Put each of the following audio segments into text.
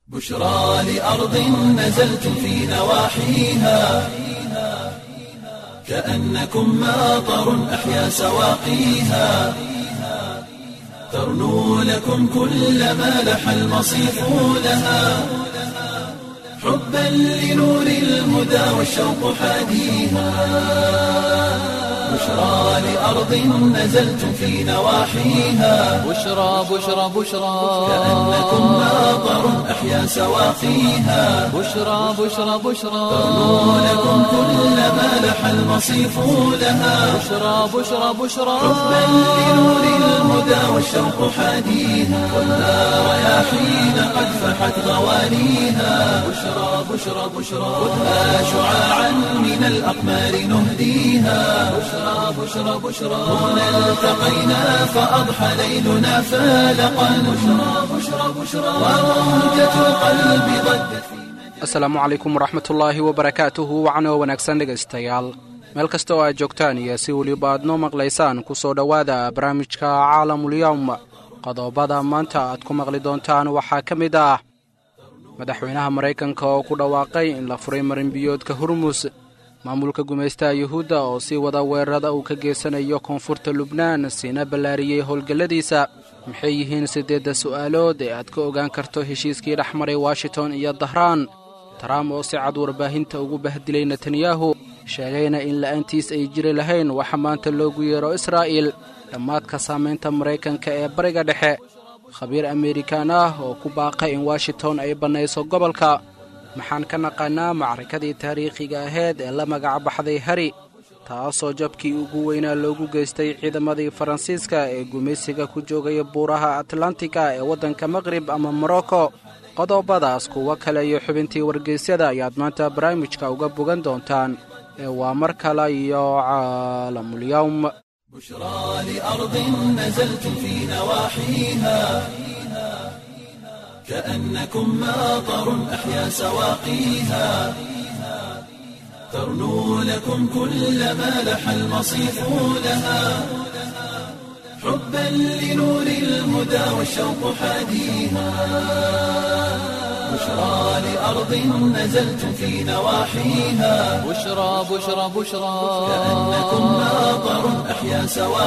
بشرى لأرض نزلتم في نواحيها كأنكم ماطر أحيا سواقيها ترنو لكم كل ما لح المصيف لها حبا لنور الهدى والشوق حاديها بشرى لأرض نزلتم في نواحيها بشرى بشرى بشرى كأنكم ماطر أحيا سواقيها بشرى بشرى بشرى ترنو لكم كل ما لح المصيف لها بشرى بشرى بشرى حبا لنور الهدى والشوق حاديها والنار رياحين قد فحت غوانيها بشرى بشرى بشرى خذها شعاعا من الأقمار نهديها بشرى بشرى بشرى هنا التقينا فأضحى ليلنا فالقا بشرى بشرى بشرى وروجة القلب ضجت في asalaamu calaykum waraxmatullaahi wabarakaatuhu wacanoo wanaagsan dhegaystayaal meel kasta oo aad joogtaan iyo si weliba aad noo maqlaysaan ku soo dhowaada barnaamijka caalamulyawm qodobada maanta aad ku maqli doontaan waxaa ka mid ah madaxweynaha maraykanka oo ku dhawaaqay in la furay marinbiyoodka hurmus maamulka gumaystaha yuhuudda oo sii wada weerarada uu ka geysanayo koonfurta lubnaan siina ballaariyey howlgalladiisa maxay yihiin siddeedda su'aalood ee aad ka ogaan karto heshiiskii dhex maray washington iyo dahraan trump oo si cad warbaahinta ugu bahdilay netanyahu sheegayna in la'aantiis ay jiri lahayn waxa maanta loogu yeero israa'iil dhammaadka saamaynta maraykanka ee bariga dhexe khabiir amerikan ah oo ku baaqay in washington ay bannayso gobolka maxaan ka naqaannaa macrakadii taariikhiga ahayd ee la magac baxday hari taasoo jabkii ugu weynaa loogu geystay ciidamadii faransiiska ee gumaysiga ku joogaya buuraha atlantiga ee waddanka maqrib ama morocco qodobadaas kuwo kale iyo xubintii wargeysyada ayaad maanta barnaamijka uga bogan doontaan ee waa mar kale iyo caalamulyawm بشرى لأرض نزلتم في نواحيها كأنكم ماطر أحيا سواقيها ترنو لكم كل ما لح المصيف لها حبا لنور الهدى والشوق حاديها بشرى لأرض نزلتم في نواحيها بشرى بشرى بشرى كأنكم ماطر أحيا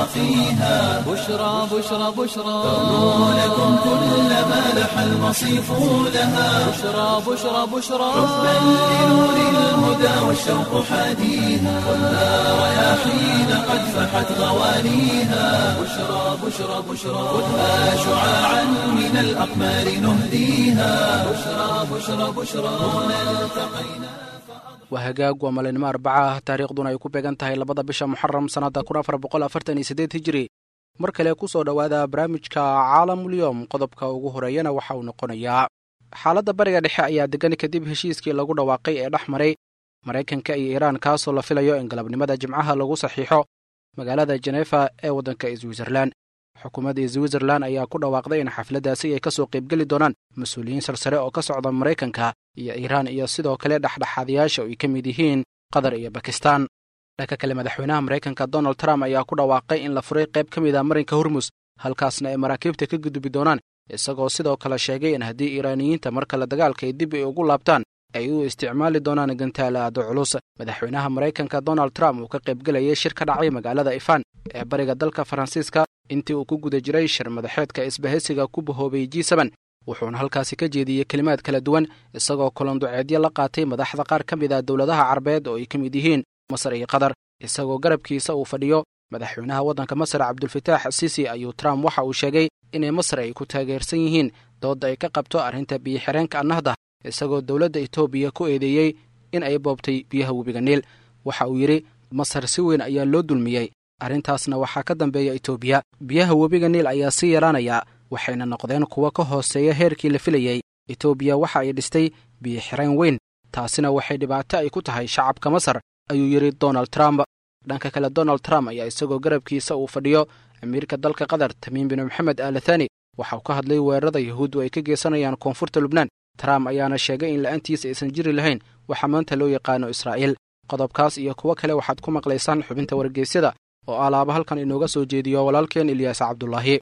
سواقيها بشرى بشرى بشرى ترنو لكم كل ما لح المصيف لها بشرى بشرى بشرى حبا لنور الهدى والشوق حاديها والنار رياحين قد فحت غوانيها بشرى بشرى بشرى خذها شعاعا من الأقمار نهديها بشرى بشرى بشرى هنا التقينا waa hagaag waa maalinimo arbaca ah taariikhduna ay ku beegan tahay labada bisha muxaram sannadda kun afar boqol afartan iyo siddeed hijiri mar kale ku soo dhowaada barnaamijka caalamulyoom qodobka ugu horeeyana waxa uu noqonayaa xaaladda bariga dhexe ayaa degan kadib heshiiskii lagu dhawaaqay ee dhex maray maraykanka iyo iiraan kaasoo la filayo in galabnimada jimcaha lagu saxiixo magaalada jenefa ee waddanka switzerlan xukuumadda switzerlan ayaa ku dhawaaqday in xafladdaasi ay ka soo qaybgeli doonaan mas-uuliyiin sarsare oo ka socda maraykanka iyo iiraan iyo sidoo kale dhexdhexaadayaasha oo ay ka mid yihiin qatar iyo bakistan dhanka kale madaxweynaha maraykanka donald trump ayaa ku dhawaaqay in la furay qayb ka mid a marinka hormus halkaasna ay maraakiibta ka gudbi doonaan isagoo sidoo kale sheegay in haddii iiraaniyiinta mar kale dagaalka ay dib ay ugu laabtaan ay u isticmaali doonaan gantaala aado culus madaxweynaha maraykanka donald trump uu ka qaybgelayay shir ka dhacay magaalada ifan ee bariga dalka faransiiska intii uu ku guda jiray shir madaxeedka isbahaysiga ku bahoobay g seben wuxuuna halkaasi ka jeediyey kelimaad kala duwan isagoo kulanduceedyo la qaatay madaxda qaar ka mid ah dowladaha carabeed oo ay ka mid yihiin masar iyo qatar isagoo garabkiisa uu fadhiyo madaxweynaha waddanka masar cabdulfataax sisi ayuu trump waxa uu sheegay inay masar ay ku taageersan yihiin doodda ay ka qabto arrinta biyo-xireenka annahda isagoo dowladda etoobiya ku eedeeyey in ay boobtay biyaha webiga niil waxa uu yidhi masar si weyn ayaa loo dulmiyey arrintaasna waxaa ka dambeeya etoobiya biyaha webiga niil ayaa sii yaraanaya waxayna noqdeen kuwo ka hooseeya heerkii la filayey etoobiya waxa ay dhistay biyo-xireen weyn taasina waxay dhibaato ay ku tahay shacabka masar ayuu yidhi donald trump dhanka kale donald trump ayaa isagoo garabkiisa uu fadhiyo amiirka dalka qatar tamiim bin maxamed alathani waxa uu ka hadlay weerarada yahuuddu ay ka geysanayaan koonfurta lubnaan trump ayaana sheegay in la'aantiisa aysan jiri lahayn waxaa maanta loo yaqaano israa'iil qodobkaas iyo kuwo kale waxaad ku maqlaysaan xubinta wargeysyada oo alaaba halkan inooga soo jeediyo walaalkeen ilyaas cabdulaahi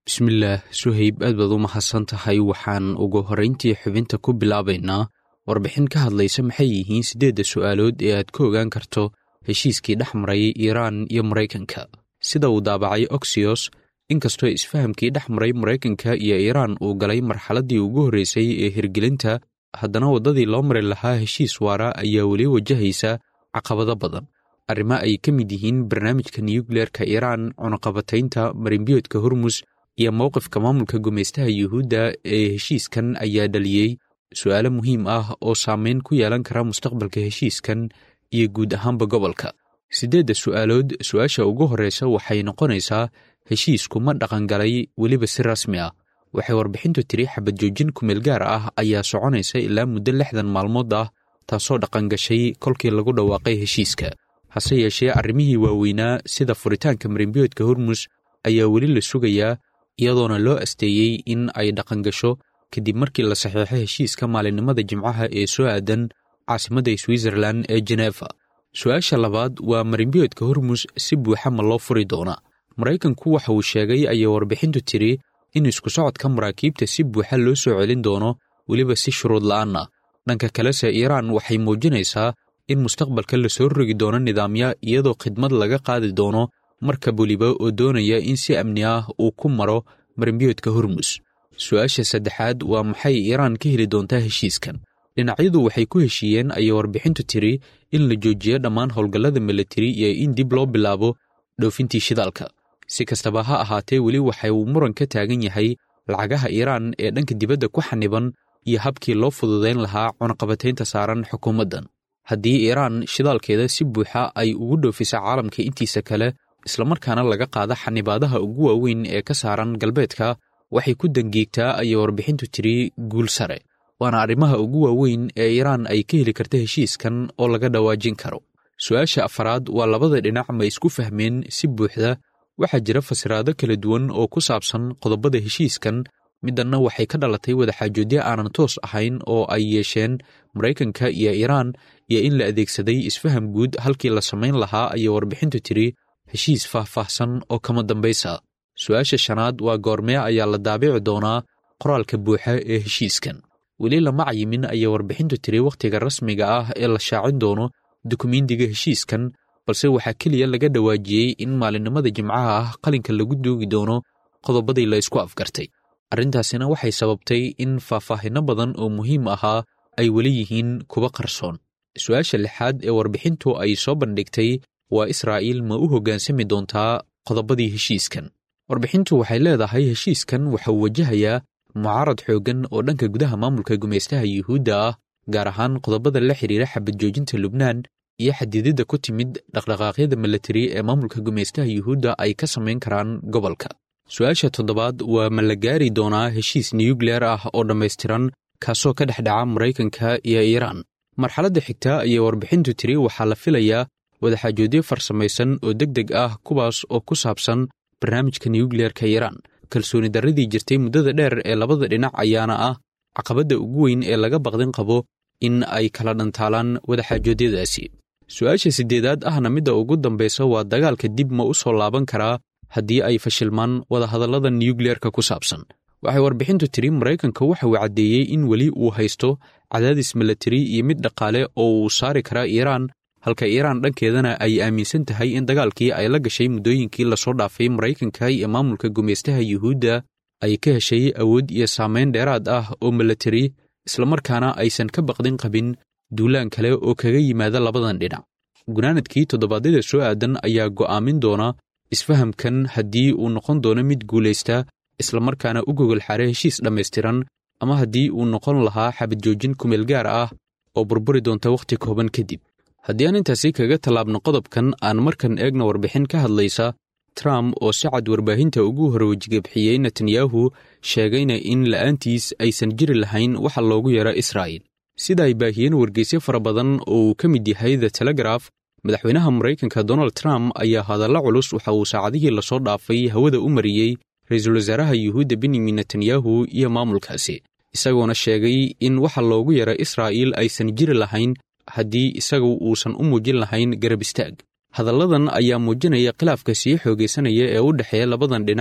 bismillaah suhayb aad baad u mahadsan tahay waxaan ugu horrayntii xubinta ku bilaabaynaa warbixin ka hadlaysa maxay yihiin siddeedda su'aalood ee aad ka ogaan karto heshiiskii dhex maray iiraan iyo maraykanka sida uu daabacay oxyos inkastoo isfahamkii dhex maray maraykanka iyo iiraan uu galay marxaladdii ugu horraysay ee hirgelinta haddana waddadii loo mari lahaa heshiis waara ayaa weli wajahaysa caqabado badan arrimo ay ka mid yihiin barnaamijka nuyukleerka iiraan cunaqabataynta marinbiyoodka hormus iyo mowqifka maamulka gumaystaha yuhuudda ee heshiiskan ayaa dhaliyey su'aalo muhiim ah oo saameyn ku yeelan kara mustaqbalka heshiiskan iyo guud ahaanba gobolka siddeedda su'aalood su'aasha ugu horraysa waxay noqonaysaa heshiisku ma dhaqangalay weliba si rasmi ah waxay warbixintu tiri xabad joojin kumeel gaar ah ayaa soconaysa ilaa muddo lixdan maalmood ah taasoo dhaqangashay kolkii lagu dhawaaqay heshiiska hase yeeshee arrimihii waaweynaa sida furitaanka marinbiyoodka hormus ayaa weli la sugayaa iyadoona loo asteeyey in ay dhaqangasho kadib markii la saxiixo heshiiska maalinimada jimcaha ee soo aadan caasimadda switzerlan ee jeneefa su-aasha labaad waa marinbiyoodka hormus si buuxa ma loo furi doonaa maraykanku waxa uu sheegay ayay warbixintu tiri in isku socodka maraakiibta si buuxa loo soo celin doono weliba si shuruud la'aan ah dhanka kalese iiraan waxay muujinaysaa in mustaqbalka la soo rogi doono nidaamya iyadoo khidmad laga qaadi doono markab weliba oo doonaya in si amni ah uu ku maro marinbiyoodka hormus su-aasha saddexaad waa maxay iiraan ka heli doontaa heshiiskan dhinacyadu waxay ku heshiiyeen ayay warbixintu tiri in la joojiyo dhammaan howlgallada militari iyo in dib loo bilaabo dhoofintii shidaalka si kastaba ha ahaatee weli waxa uu muran ka taagan yahay lacagaha iiraan ee dhanka dibadda ku xaniban iyo habkii loo fududayn lahaa cunaqabataynta saaran xukuumaddan haddii iiraan shidaalkeeda si buuxa ay ugu dhoofisa caalamka intiisa kale islamarkaana laga qaada xanibaadaha ugu waaweyn ee ka saaran galbeedka waxay ku dangiigtaa ayay warbixintu tiri guul sare waana arrimaha ugu waaweyn ee iiraan ay ka heli karta heshiiskan oo laga dhawaajin karo su-aasha afaraad waa labada dhinac ma isku fahmeen si buuxda waxaa jira fasiraado kala duwan oo ku saabsan qodobada heshiiskan middanna waxay ka dhalatay wadaxaajoodyo aanan toos ahayn oo ay yeesheen maraykanka iyo iiraan iyo in la adeegsaday isfaham guud halkii la samayn lahaa ayay warbixintu tiri heshiis faah-faahsan oo kama dambaysa su-aasha shanaad waa goormee ayaa la daabici doonaa qoraalka buuxa ee heshiiskan weli lama cayimin ayay warbixintu tiri wakhtiga rasmiga ah ee la shaacin doono dukumiintiga heshiiskan balse waxaa keliya laga dhawaajiyey in maalinimada jimcaha ah qalinka lagu duugi doono qodobadii la isku afgartay arrintaasina waxay sababtay in faahfaahinno badan oo muhiim ahaa ay weli yihiin kuwa qarsoon su-aasha lixaad ee warbixintu ay soo bandhigtay waa israa'iil ma u hoggaansami doontaa qodobadii heshiiskan warbixintu waxay leedahay heshiiskan waxauu wajahayaa mucaarad xooggan oo dhanka gudaha maamulka gumaystaha yuhuudda ah gaar ahaan qodobada la xidhiira xabad joojinta lubnaan iyo xadididda ku timid dhaqdhaqaaqyada milatari ee maamulka gumaystaha yuhuudda ay ka samayn karaan gobolka su-aasha toddobaad waa ma la gaari doonaa heshiis nuyukleer ah oo dhammaystiran kaasoo ka dhex dhaca maraykanka iyo iiraan marxaladda xigta ayay warbixintu tiri waxaa la filayaa wadaxaajoodyo farsamaysan oo deg deg ah kuwaas oo ku saabsan barnaamijka nuyukleerka iiraan kalsooni darradii jirtay muddada dheer ee labada dhinac ayaana ah caqabadda ugu weyn ee laga baqdin qabo in ay kala dhantaalaan wadaxaajoodyadaasi su-aasha siddeedaad ahna midda ugu dambaysa waa dagaalka dib ma u soo laaban karaa haddii ay fashilmaan wadahadallada nuyukleerka ku saabsan waxay warbixintu tiri maraykanka waxa uu caddeeyey in weli uu haysto cadaadis milatari iyo mid dhaqaale oo uu saari karaa iiraan halka iiraan dhankeedana ay aaminsan tahay in dagaalkii ay la gashay muddooyinkii lasoo dhaafay maraykanka iyo maamulka gumaystaha yuhuudda ay ka heshay awood iyo saamayn dheeraad ah oo milatari islamarkaana aysan ka baqdin qabin duulaan kale oo kaga yimaada labadan dhinac gunaanadkii toddobaadyada soo aadan ayaa go'aamin doona isfahamkan haddii uu noqon doono mid guulaysta islamarkaana u gogol xare heshiis dhammaystiran ama haddii uu noqon lahaa xabad joojin kumeel gaar ah oo burburi doonta wakhti kooban kadib haddii aan intaasi kaga tallaabno qodobkan aan markan eegna warbixin ka hadlaysa trump oo si cad warbaahinta ugu horwejigabxiyey netanyahu sheegayna in la'aantiis aysan jiri lahayn waxa loogu yeero israa'il sida ay baahiyeen wargeysyo fara badan oo uu ka mid yahay the telegraf madaxweynaha maraykanka donald trump ayaa hadalla culus waxa uu saacadihii lasoo dhaafay hawada u mariyey ra-iisul wasaaraha yuhuudda benyamin netanyahu iyo maamulkaasi isagoona sheegay in waxa loogu yeero israa'iil aysan jiri lahayn haddii isagu uusan u muujin lahayn garab istaag hadalladan ayaa muujinaya khilaafka sii xoogaysanaya ee u dhexeeya labadan dhinac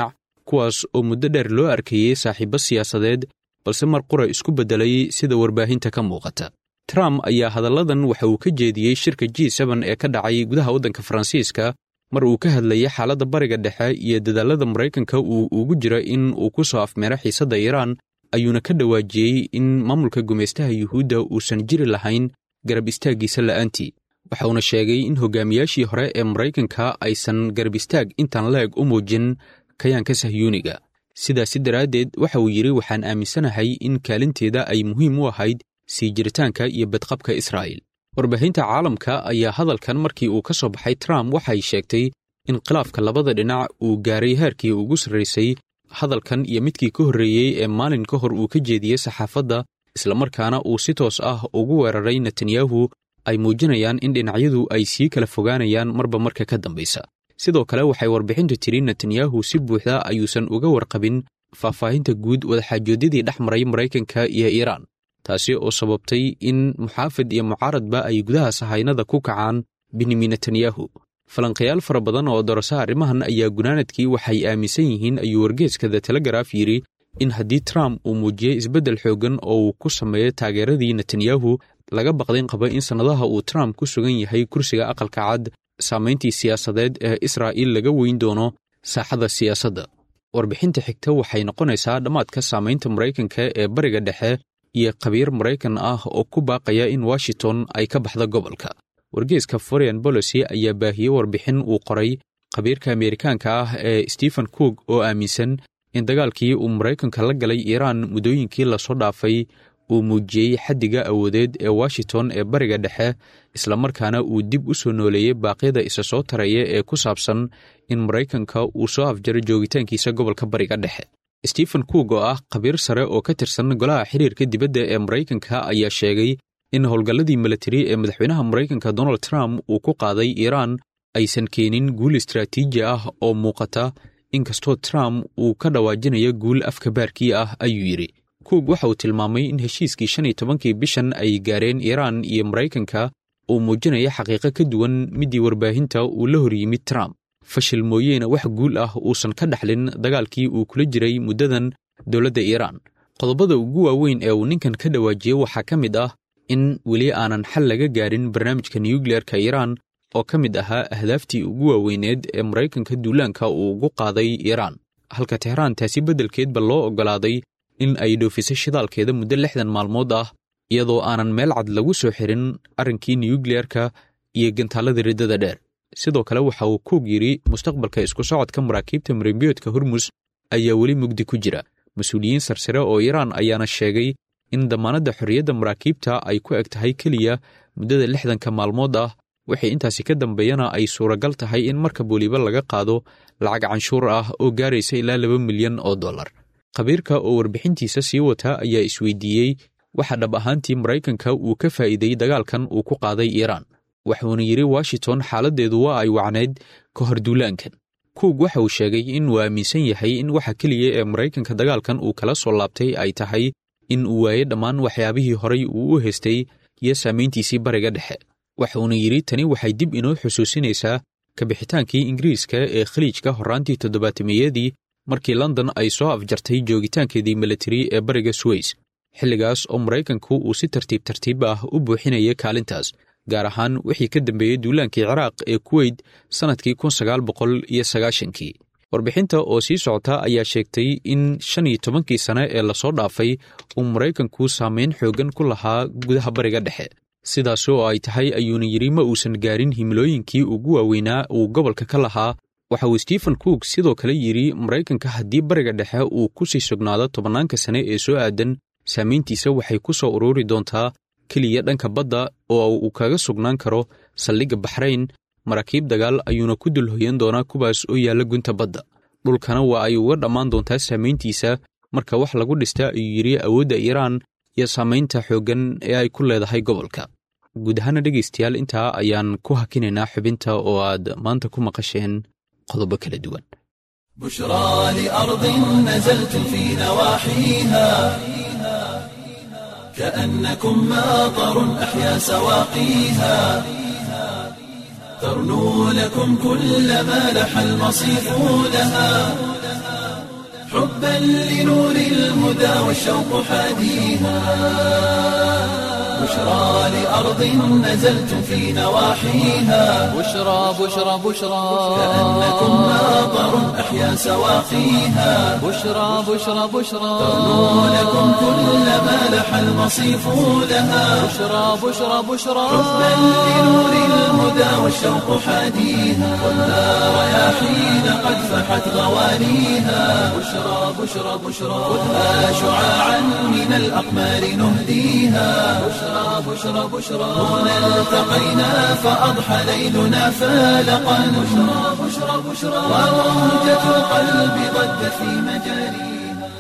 kuwaas oo muddo dheer loo arkayey saaxiibo siyaasadeed balse mar qura isku beddelay sida warbaahinta ka muuqata trump ayaa hadalladan waxa uu ka jeediyey shirka g seben ee ka dhacay gudaha waddanka faransiiska mar uu ka hadlayay xaaladda bariga dhexe iyo dadaallada maraykanka uu ugu jira in uu ku soo afmeero xiisadda iiraan ayuuna ka dhawaajiyey in maamulka gumaystaha yuhuudda uusan jiri lahayn garab istaaggiisa la'aantii waxauna sheegay in hogaamiyaashii hore ee maraykanka aysan garab istaag intaan leeg u muujin kayaanka sahyuuniga sidaasi daraaddeed waxa uu yidhi waxaan aaminsanahay in kaalinteeda ay muhiim u ahayd sii jiritaanka iyo badqabka israa'iil warbaahinta caalamka ayaa hadalkan markii uu ka soo baxay trump waxay sheegtay in khilaafka labada dhinac uu gaaray heerkii ugu sarraysay hadalkan iyo midkii ka horreeyey ee maalin ka hor uu ka jeediyey saxaafadda islamarkaana uu si toos ah ugu weeraray netanyahu ay muujinayaan in dhinacyadu ay sii kala fogaanayaan marba marka ka dambaysa sidoo kale waxay warbixintu tidhi netanyahu si buuxda ayuusan uga warqabin faahfaahinta guud wadaxaajoodyadii dhex maray maraykanka iyo iiraan taasi oo sababtay in muxaafid iyo mucaaradba ay gudaha sahaynada ku kacaan benyamin netanyahu falanqayaal fara badan oo dorasa arrimahan ayaa gunaanadkii waxay aaminsan yihiin ayuu wargeeska the telegaraaf yidhi in haddii trump uu muujiyey isbeddel xooggan oo uu ku sameeyo taageeradii netanyahu laga baqdayn qaba in sannadaha uu trump ku sugan yahay kursiga aqalka cad saamayntii siyaasadeed ee israa'iil laga weyn doono saaxada siyaasadda warbixinta xigta waxay noqonaysaa dhammaadka saamaynta maraykanka ee bariga dhexe iyo khabiir maraykan ah oo ku baaqaya in washington ay ka baxda gobolka wargeeska foreign bolicy ayaa baahiyey warbixin uu qoray khabiirka ameerikaanka ah ee stephen cook oo aaminsan in dagaalkii uu maraykanka la galay iiraan muddooyinkii lasoo dhaafay uu muujiyey xaddiga awoodeed ee washington ee bariga dhexe islamarkaana uu dib u soo nooleeyey baaqyada isa soo taraya ee ku saabsan in maraykanka uu soo afjaro joogitaankiisa gobolka bariga dhexe stephen cook oo ah khabiir sare oo ka tirsan golaha xiriirka dibadda ee maraykanka ayaa sheegay in howlgalladii milatari ee madaxweynaha maraykanka donald trump uu ku qaaday iiraan aysan keenin guul istraatiiji ah oo muuqata inkastoo trump uu ka dhawaajinayo guul afka baarkii ah ayuu yidhi cook waxa uu tilmaamay in heshiiskii shan iyo tobankii bishan ay gaareen iiraan iyo maraykanka uu muujinaya xaqiiqo ka duwan middii warbaahinta uu la hor yimid trump fashil mooyeena wax guul ah uusan ka dhaxlin dagaalkii uu kula jiray muddadan dowladda iiraan qodobada ugu waaweyn ee uu ninkan ka dhawaajiyey waxaa ka mid ah in weli aanan xal laga gaarin barnaamijka nuyukleerka iiraan oo ka mid ahaa ahdaaftii ugu waaweyneed ee maraykanka duulaanka uu ugu qaaday iiraan halka tehraan taasi beddelkeedba loo oggolaaday in ay dhoofisay shidaalkeeda muddo lixdan maalmood ah iyadoo aanan meel cad lagu soo xirin arrinkii nuyukleerka iyo gantaalada riddada dheer sidoo kale waxa uu kuug yidhi mustaqbalka isku socodka maraakiibta marimbiyoodka hormus ayaa weli mugdi ku jira mas-uuliyiin sarsare oo iiraan ayaana sheegay in damaanadda xorriyadda maraakiibta ay ku eg tahay keliya muddada lixdanka maalmood ah wixii intaasi ka dambeeyana ay suuragal tahay in markab weliba laga qaado lacag canshuur ah oo gaaraysa ilaa laba milyan oo dollar khabiirka oo warbixintiisa sii wata ayaa isweydiiyey waxa dhab ahaantii maraykanka uu ka faa'iiday dagaalkan uu ku qaaday iiraan wuxuuna yidhi washington xaaladdeedu waa ay wacnayd ka hor duulaankan kuug waxa uu sheegay in uu aaminsan yahay in waxa keliya ee maraykanka dagaalkan uu kala soo laabtay ay tahay in uu waaye dhammaan waxyaabihii horay uu u haystay iyo saamayntiisii bariga dhexe waxuuna yidhi tani waxay dib inoo xusuusinaysaa kabixitaankii ingiriiska ee khaliijka horraantii toddobaatameeyadii markii london ay soo afjartay joogitaankeedii militari ee bariga suweys xilligaas oo maraykanku uu si tartiib tartiib ah u buuxinaya kaalintaas gaar ahaan wixii ka dambeeyey duulaankii ciraaq ee kuweyt sannadkii kun sagaal boqol iyo sagaashankii warbixinta oo sii socota ayaa sheegtay in shan iyo tobankii sane ee lasoo dhaafay uu maraykanku saamayn xooggan ku lahaa gudaha bariga dhexe sidaas oo ay tahay ayuuna yidhi ma uusan gaarin himilooyinkii ugu waaweynaa uu gobolka ka lahaa waxa uu stephen cook sidoo kale yidhi maraykanka haddii bariga dhexe uu ku sii sugnaado tobannaanka sane ee soo aadan saamayntiisa waxay ku soo ururi doontaa keliya dhanka badda oo uu kaga sugnaan karo saldhigga baxrayn maraakiib dagaal ayuuna ku dulhoyan doonaa kuwaas oo yaalla gunta badda dhulkana waa ay uga dhammaan doontaa saamayntiisa marka wax lagu dhista ayuu yidhi awoodda iiraan iyo saamaynta xooggan ee ay ku leedahay gobolka guud ahaana dhegaystayaal intaa ayaan ku hakinaynaa xubinta oo aad maanta ku maqasheen qodobo kala duwan بشرى لأرض نزلت في نواحيها كأنكم ماطر أحيا سواقيها ترنو لكم كل ما لح المصيف لها حبا لنور الهدى والشوق حاديها بشرى لأرض نزلت في نواحيها بشرى بشرى بشرى كأنكم ماطر أحيا سواقيها بشرى بشرى بشرى تغنو لكم كل ما لح المصيف لها بشرى بشرى بشرى حبا لنور الهدى والشوق حاديها والنار رياحين قد فحت غوانيها بشرى بشرى بشرى خذها شعاعا من الأقمار نهديها بشرى بشرى بشرى هنا التقينا فأضحى ليلنا فالقا بشرى بشرى بشرى وموجة القلب ضجت في مجاريها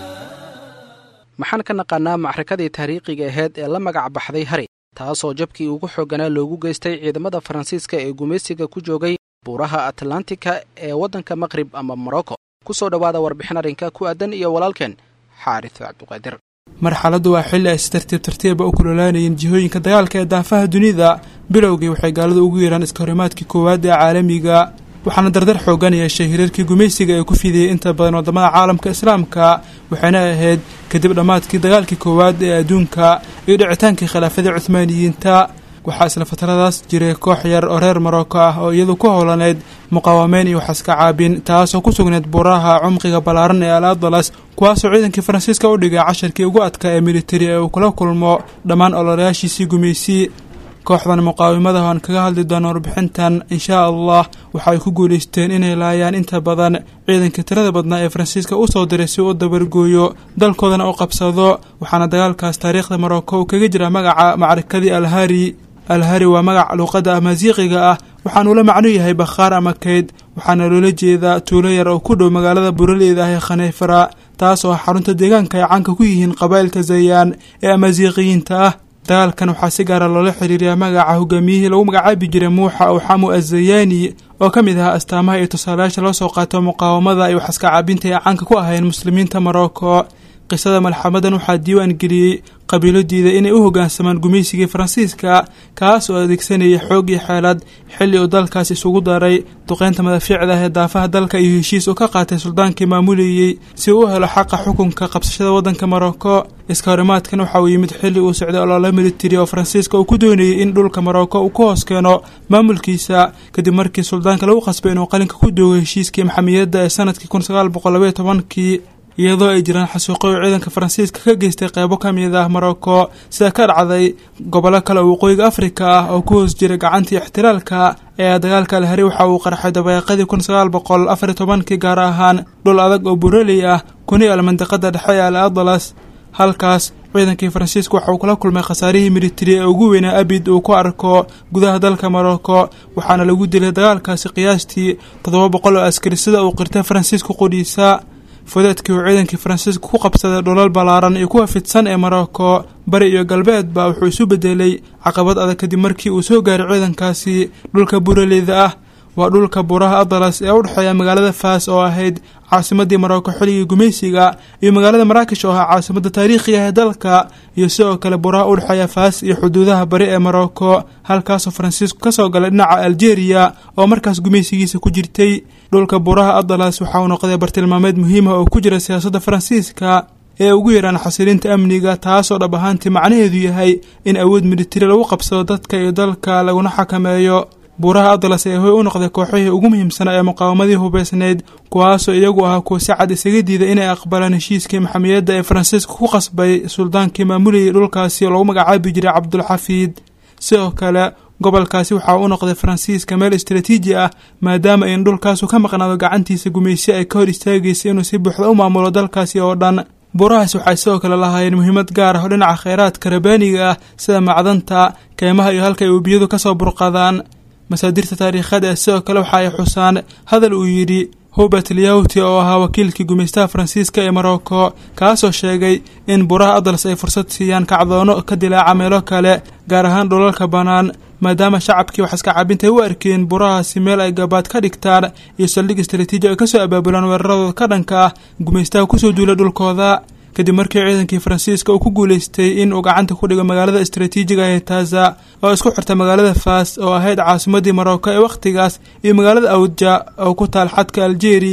maxaan ka naqaanaa macrakadii taariikhiga aheyd ee la magac baxday hari taasoo jabkii ugu xoogganaa loogu geystay ciidamada faransiiska ee gumaysiga ku joogay buuraha atlantika ee waddanka maqrib ama morocco ku soo dhowaada warbixin arrinka ku aadan iyo walaalkeen xaaris cabduqaadir marxaladdu waa xilli ay si tartiib tartiiba u kulolaanayeen jihooyinka dagaalka ee daafaha dunida bilowgii waxay gaaladu ugu yeeraan iskahorimaadkii koowaad ee caalamiga waxaana dardar xoogan yeeshay hirarkii gumaysiga ee ku fidiyey inta badan waddamada caalamka islaamka waxayna ahayd kadib dhammaadkii dagaalkii koowaad ee adduunka iyo dhicitaankii khilaafadii cuhmaaniyiinta waxaa isla fatradaas jiray koox yar oo reer marocco ah oo iyadu ku howlaneyd muqaawameyn iyo waxaska caabin taasoo ku sugnayd buuraha cumqiga ballaaran ee al adalas kuwaasoo ciidankii faransiiska u dhigay casharkii ugu adkaa ee militari ee uu kula kulmo dhammaan ololayaashiisii gumaysi kooxdan muqaawimada aan kaga hadli doono warbixintan inshaa allah waxa ay ku guulaysteen inay laayaan inta badan ciidankii tirada badnaa ee faransiiska u soo diray si uu u dabargooyo dalkoodana u qabsado waxaana dagaalkaas taariikhda marocco uu kaga jira magaca macrakadii alhari alhari waa magac luuqadda amaasiiqiga ah waxaanuu la macno yahay bakhaar ama kayd waxaana loola jeedaa tuulo yar oo ku dhow magaalada buraleyda ah ee khaneyfara taas oo ah xarunta deegaanka ay caanka ku yihiin qabaa'ilka zayaan ee amaasiiqiyiinta ah dagaalkan waxaa si gaara loola xiriiriyaa magaca hogaamiyihii lagu magacaabi jiray muuxa awxamu azayaani oo ka mid ahaa astaamaha iyo tusaalayaasha loo soo qaato muqaawamada iyo waxaska caabinta ee caanka ku ahayn muslimiinta morocco qisada malxamadan waxaa diiwaan geliyey qabiilo diiday inay u hoggaansamaan gumaysigii faransiiska kaas oo adeegsanayay xoog iyo xeelad xilli uu dalkaas isugu daray duqeynta madafiicda ah ee daafaha dalka iyo heshiis uu ka qaatay suldaankii maamulayey si uu u helo xaqa xukunka qabsashada waddanka morocco iska horimaadkan waxa uu yimid xilli uu socday oloola militari oo faransiiska uu ku doonayey in dhulka morocco uu ku hoos keeno maamulkiisa kadib markii suldaanka lagu qasbay inuu qalinka ku doogo heshiiskii maxamiyadda ee sanadkii kun sagaal boqol labaiyo tobankii iyadoo ay jiraan xasuuqo uu ciidanka faransiiska ka geystay qeybo ka mid ah morocco sida ka dhacday gobollo kale oo waqooyiga afrika ah oo ku hoos jiray gacantii ixtiraalka ee dagaalka alhari waxa uu qarxay dabeeqadii kun sagaal boqol afariyo tobankii gaar ahaan dhul adag oo buraley ah kuni al mandiqada dhexe ee al adalas halkaas ciidankii faransiiska waxa uu kula kulmay khasaarihii militari ee ugu weynaa abid uu ku arko gudaha dalka morocco waxaana lagu dilay dagaalkaasi qiyaastii toddoba boqol oo askari sida uu qirtay faransiiska qudhiisa fudeedkii uu ciidankii faransiiska ku qabsaday dhulal ballaaran iyo kuwa fidsan ee morocco bari iyo galbeedba wuxuu isu bedelay caqabad adag kadib markii uu soo gaaray ciidankaasi dhulka buraleyda ah waa dhulka buuraha adalas ee u dhexeeya magaalada faas oo ahayd caasimadii morocco xilligii gumaysiga iyo magaalada maraakish oo ahaa caasimadda taariikhiga ee dalka iyo sidoo kale buuraha u dhexeeya faas iyo xuduudaha bari ee morocco halkaasoo faransiisku ka soo galay dhinaca algeria oo markaas gumaysigiisa ku jirtay dhulka buuraha adalas waxa uu noqday bartilmaameed muhiima oo ku jira siyaasadda faransiiska ee ugu yaraan xasilinta amniga taasoo dhab ahaantii macnaheedu yahay in awood militari lagu qabsado dadka iyo dalka laguna xakameeyo buuraha adalas ee hoy u noqday kooxihii ugu muhiimsanaa ee muqaawamadii hubeysnayd kuwaasoo iyagu ahaa kuwa si cad isaga diiday inay aqbalaan heshiiskii maxamiyadda ee faransiiska ku qasbay suldaankii maamulayay dhulkaasi oo lagu magacaabi jiray cabdulxafiid sidoo kale gobolkaasi waxaa u noqday faransiiska meel istaraatiiji ah maadaama in dhulkaasu ka maqnaado gacantiisa gumaysi ay ka hor istaagaysa inuu si buuxda u maamulo dalkaasi oo dhan buurahaas waxay sidoo kale lahaayeen muhiimad gaar ah oo dhinaca kheyraadka rabaaniga ah sida macdanta keymaha iyo halka ay webiyadu ka soo burqadaan masaadirta taariikhada ee sidoo kale waxa ay xusaan hadal uu yidhi hubert lyawti oo ahaa wakiilkii gumaystaha faransiiska ee morocco kaasoo sheegay in buuraha adalas ay fursad siiyaan kacdoono ka dilaaca meelo kale gaar ahaan dhulalka bannaan maadaama shacabkii wax iska cabintay u arkeen burahaasi meel ay gabaad ka dhigtaan iyo saldhig istaraatiiji ay kasoo abaabulaan weeraradooda ka dhanka ah gumaystaha kusoo duula dhulkooda kadib markii ciidankii faransiiska uu ku guulaystay in uu gacanta ku dhigo magaalada istaraatiijiga ee taaza oo isku xirta magaalada faas oo ahayd caasimadii morocco ee wakhtigaas iyo magaalada awdja oo ku taal xadka algeria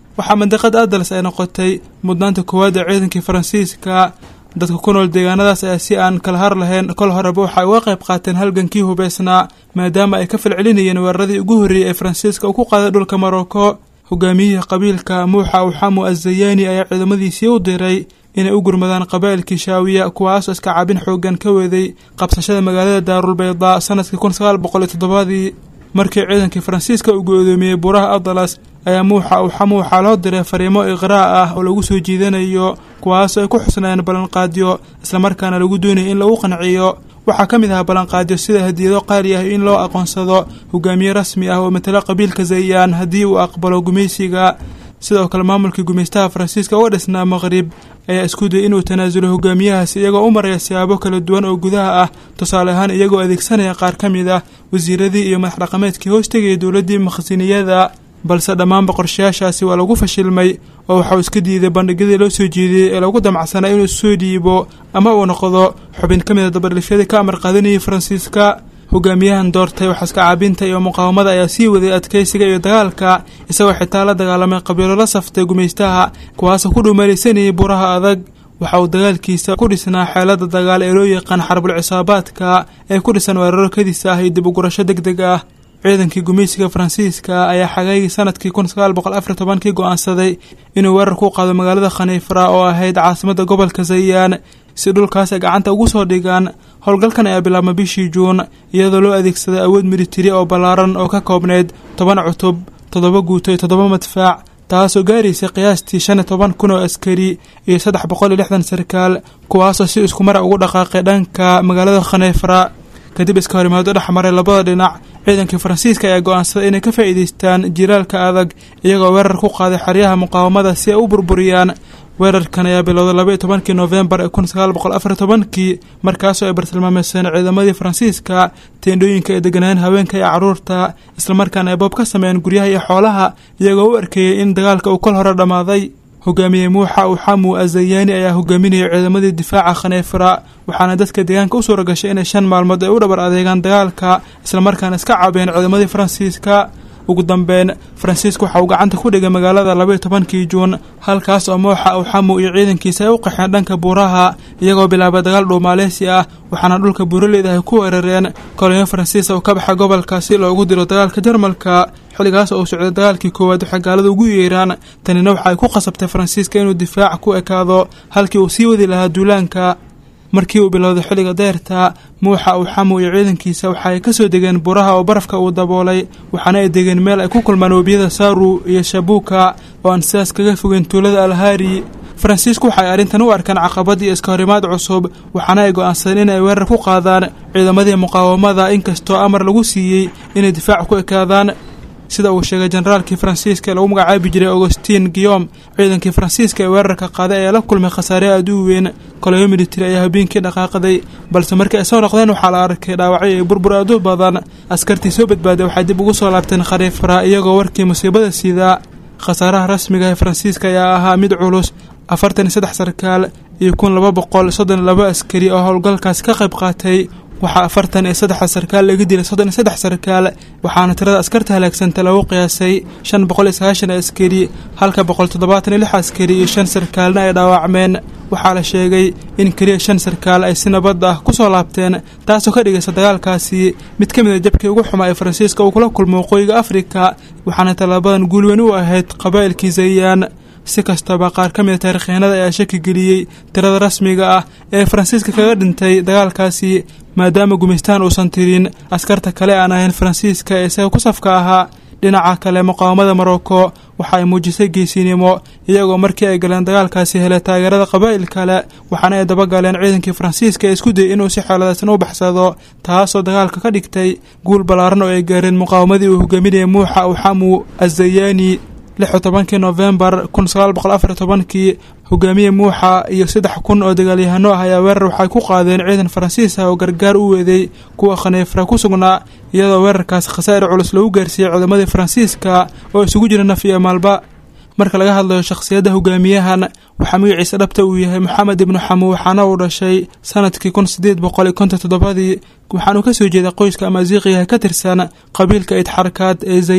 waxaa mandiqada adals ay noqotay mudnaanta koowaad ee ciidankii faransiiska dadka ku nool deegaanadaas ayaa si aan kala har lahayn kol horeba waxay uga qayb qaateen halgankii hubeysnaa maadaama ay ka falcelinayeen weeraradii ugu horreeyey ee faransiiska uu ku qaaday dhulka maroko hogaamiyihii qabiilka muuxa uxamu azayaani ayaa ciidamadiisii u diray inay u gurmadaan qabaa'ilkii shaawiya kuwaasoo iska cabin xoogan ka weeday qabsashada magaalada daarulbaydaa sanadkii kun sagaal boqol iyo toddobaadii markii ciidankii faransiiska uu go-doomiyey buuraha adalas ayaa muuxa uxamu waxaa loo diray fariimo iqraa ah oo lagu soo jiidanayo kuwaasoo ay ku xusnaayeen ballanqaadyo islamarkaana lagu doonayay in lagu qanciyo waxaa ka mid ahaa ballanqaadyo sida hadiyado qaali ah in loo aqoonsado hogaamiye rasmi ah oo matalo qabiilka zayaan haddii uu aqbalo gumaysiga sidoo kale maamulkii gumaystaha faransiiska uga dhisnaa maqrib ayaa isku dayay inuu tanaasulo hogaamiyahaasi iyagoo u maraya siyaabo kala duwan oo gudaha ah tusaale ahaan iyagoo adeegsanaya qaar ka mid ah wasiiradii iyo madax dhaqameedkii hoos tegayay dowladdii maksiniyada balse dhammaanba qorshayaashaasi waa lagu fashilmay oo waxauu iska diiday bandhigyadii loo soo jeediyey ee lagu damacsanaa inuu soo dhiibo ama uu noqdo xubin ka mid a dabadhifyadii ka amar qaadanayay faransiiska hogaamiyahan doortay waxaska caabinta iyo muqaawamada ayaa sii waday adkeysiga iyo dagaalka isagoo xitaa la dagaalamay qabiilo la saftay gumaystaha kuwaasoo ku dhuumalaysanayay buraha adag waxa uu dagaalkiisa ku dhisnaa xeelada dagaal ee loo yaqaan xarbul cisaabaadka ee ku dhisan weeraro kadis ah iyo dib ugurasho deg deg ah ciidankii gumaysiga faransiiska ayaa xagaygii sanadkii kun sagaal boqol afar tobankii go-aansaday inuu weerar ku qaado magaalada khaniifra oo ahayd caasimadda gobolka zayaan si dhulkaas ay gacanta ugu soo dhigaan howlgalkan ayaa bilaabma bishii juun iyadoo loo adeegsaday awood militari oo ballaaran oo ka koobnayd toban cutub toddoba guuto iyo toddoba madfaac taasoo gaaraysay qiyaastii shan iyo toban kun oo askari iyo saddex boqol iyo lixdan sarkaal kuwaasoo si iskumara ugu dhaqaaqay dhanka magaalada khaniifra kadib iska horimaado dhex maray labada dhinac ciidankii faransiiska ayaa go-aansaday inay ka faa'iidaystaan jiraalka adag iyagoo weerar ku qaaday xeryaha muqaawamada si ay u burburiyaan weerarkan ayaa bilowday laba iyo tobankii noofembar ee kun sagaal boqol afar tobankii markaasoo ay bartilmaameyseen ciidamadii faransiiska teendhooyinka ay deganayeen haweenka iyo carruurta islamarkaana ay boob ka sameeyeen guryaha iyo xoolaha iyagoo u arkeeyey in dagaalka uu kol hore dhammaaday hogaamiye muuxa uxamu azayaani ayaa hogaaminayay ciidamadii difaaca khaneefra waxaana dadka deegaanka u suura gashay inay shan maalmood ay u dhabar adeegaan dagaalka islamarkaana iska caabeen ciidamadii faransiiska ugu dambeyn faransiiska waxa uu gacanta ku dhigay magaalada labaiyo tobankii juun halkaas oo mooxa uxamu iyo ciidankiisa ay u qaxeen dhanka buuraha iyagoo bilaabay dagaal dhuumaaleysi ah waxaana dhulka buuraleyda ay ku weerareen kolonyo faransiis oo ka baxa gobolka si loogu diro dagaalka jarmalka xilligaas oo uu socday dagaalkii koowaad waxay gaalada ugu yeeraan tanina waxa ay ku qasabtay faransiiska inuu difaac ku ekaado halkii uu sii wadi lahaa duulaanka markii uu bilowday xilliga deyrta muuxa uxamu iyo ciidankiisa waxa ay ka soo degeen buraha oo barafka uu daboolay waxaana ay degeen meel ay ku kulmaan webiyada saaru iyo shabuuka oo aan sidaas kaga fogeyn tuulada alhaari faransiisku waxay arrintan u arkaan caqabad iyo iska horimaad cusub waxaana ay go-aansadeen in ay weerar ku qaadaan ciidamadii muqaawamada inkastoo amar lagu siiyey inay difaac ku ekaadaan sida uu sheegay generaalkii faransiiska ee lagu magacaabi jiray augustin guillom ciidankii faransiiska ee weerarka qaaday ayaa la kulmay khasaare aada u weyn koloyo militari ayaa habeenkii dhaqaaqday balse markii ay soo noqdeen waxaa la arkay dhaawacyo iyo burbur aad u badan askartii soo badbaaday waxay dib ugu soo laabteen khariifra iyagoo warkii musiibada siidaa khasaaraha rasmiga ee faransiiska ayaa ahaa mid culus afartan iyo saddex sarkaal iyo kun laba boqol soddon iyo laba askari oo howlgalkaasi ka qayb qaatay waxaa afartan iyo saddexda sarkaal laga dilay soddon iyo saddex sarkaal waxaana tirada askarta halaagsanta lagu qiyaasay shan boqol iyo sagaashan askari halka boqol toddobaatan iyo lix askari iyo shan sarkaalna ay dhaawacmeen waxaa la sheegay in keliya shan sarkaal ay si nabad ah ku soo laabteen taasoo ka dhigaysa dagaalkaasi mid ka mid a jabkii ugu xumaa ee faransiiska uu kula kulmo waqooyiga afrika waxaana tallaabadan guulweyn u ahayd qabaa'ilkii zayaan si kastaba qaar ka mid a taarikhyahanada ayaa shaki geliyey tirada rasmiga ah ee faransiiska kaga dhintay dagaalkaasi maadaama gumaystaan uusan tirin askarta kale aan ahayn faransiiska ee isaga ku safka ahaa dhinaca kale muqaawamada morocco waxa ay muujisay geesinimo iyagoo markii ay galeen dagaalkaasi helay taageerada qabaa'il kale waxaana ay dabagaleen ciidankii faransiiska ee isku dayay inuu si xeeladaysan u baxsado taasoo dagaalka ka dhigtay guul ballaaran oo ay gaareen muqaawamadii uu hogaaminayay muuxa uxamu azayaani lix iyo tobankii noofembar kun sagaal boqol afar iyo tobankii hogaamiye muuxa iyo saddex kun oo dagaalyahano ah ayaa weerar waxay ku qaadeen ciidan faransiis ah oo gargaar u weeday kuwa khaniifra ku sugnaa iyadoo weerarkaasi khasaa'ir culus lagu gaarsiiyey ciidamadii faransiiska oo isugu jira naf iyo maalba marka laga hadlayo shakhsiyadda hogaamiyahan waxaa magaciisa dhabta uu yahay moxamed ibnu xamu waxaana uu dhashay sanadkii kun sideed boqol iyo konton toddobadii waxaanuu ka soo jeeday qoyska amaasiiqiyaha ka tirsan qabiilka idxarkaad ee zayaan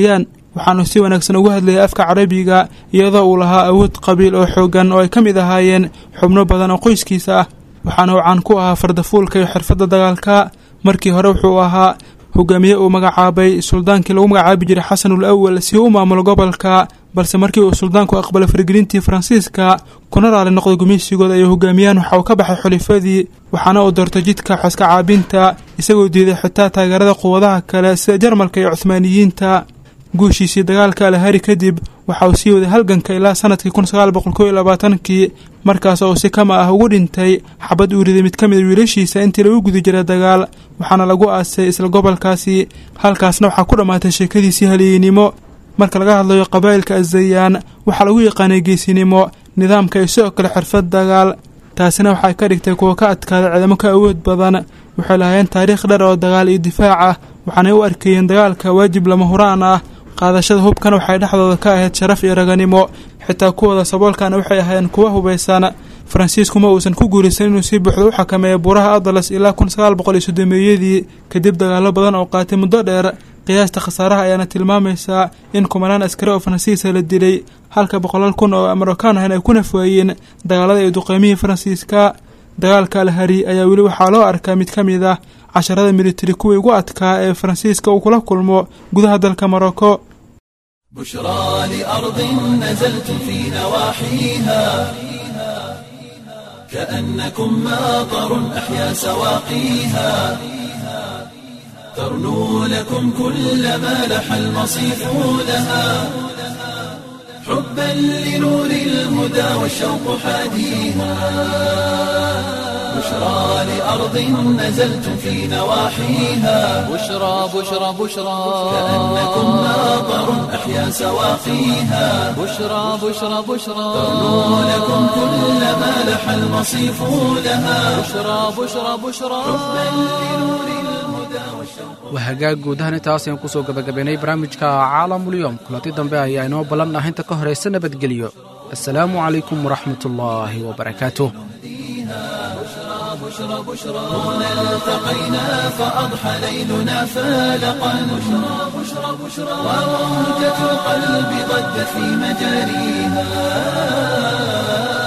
waxaanu si wanaagsan ugu hadlayay afka carabiga iyadoo uu lahaa awood qabiil oo xoogan oo ay ka mid ahaayeen xubno badan oo qoyskiisa ah waxaana uu caan ku ahaa fardafuulka iyo xirfadda dagaalka markii hore wuxuu ahaa hogaamiye uu magacaabay suldaankii lagu magacaabi jiray xasanul awal si uu u maamulo gobolka balse markii uu suldaanku aqbalay faragelintii faransiiska kuna raali noqday gumaysigooda ayuu hogaamiyaan waxa uu ka baxay xulifadii waxaana uu doortay jidka xoska caabinta isagoo diiday xitaa taageerada quwadaha kale sida jarmalka iyo cuhmaaniyiinta guushiisii dagaalka alahari kadib waxa uu sii waday halganka ilaa sanadkii kun sagaal boqol kow iyo labaatankii markaas oo si kama ah ugu dhintay xabad uu riday mid ka mid a wiilashiisa intii lagu guda jiray dagaal waxaana lagu aasay isla gobolkaasi halkaasna waxaa ku dhammaatay sheekadiisii haliyeynimo marka laga hadlayo qabaa'ilka azayaan waxaa lagu yaqaanay geesinimo nidaamka iyo sidoo kale xirfad dagaal taasina waxay ka dhigtay kuwa ka adkaaday ciidamo ka awood badan waxay lahaayeen taariikh dher oo dagaal iyo difaac ah waxaanay u arkayeen dagaalka waajib lama huraan ah qaadashada hubkana waxay dhexdooda ka ahayd sharaf iyo raganimo xitaa kuwooda saboolkana waxay ahaayeen kuwa hubaysan faransiisku ma uusan ku guuraysan inuu si buuxda u xakameeyo buuraha adalas ilaa kun sagaal boqol iyo soddomeeyadii kadib dagaallo badan oo qaatay muddo dheer qiyaasta khasaaraha ayaana tilmaamaysaa in kumanaan askari oo faransiisa la dilay halka boqolaal kun oo marookaan ahan ay ku nafwaayeen dagaalada iyo duqeymihii faransiiska dagaalka alhari ayaa weli waxaa loo arkaa mid ka mid ah casharada militari kuwii ugu adkaa ee faransiiska uu kula kulmo gudaha dalka morocco بشرى لأرض نزلتم في نواحيها كأنكم ماطر أحيا سواقيها ترنو لكم كل ما لح المصيف لها حبا لنور الهدى والشوق حاديها بشرى لأرض نزلتم في نواحيها بشرى بشرى بشرى كأنكم ماطر أحيا سواقيها بشرى بشرى بشرى ترنو لكم كل ما لح المصيف لها بشرى بشرى بشرى waa hagaag guudahan intaas ayaan kusoo gabagabaynay barnaamijka caalamulyoom kulanti dambe ayaa inoo ballan ah inta ka horaysa nabadgelyo assalaamu calaykum waraxmat ullaahi wabarakaatuh التقينا فأضحى ليلنا فالقا بشرى بشرى بشرى وموجة القلب ضجت في مجاريها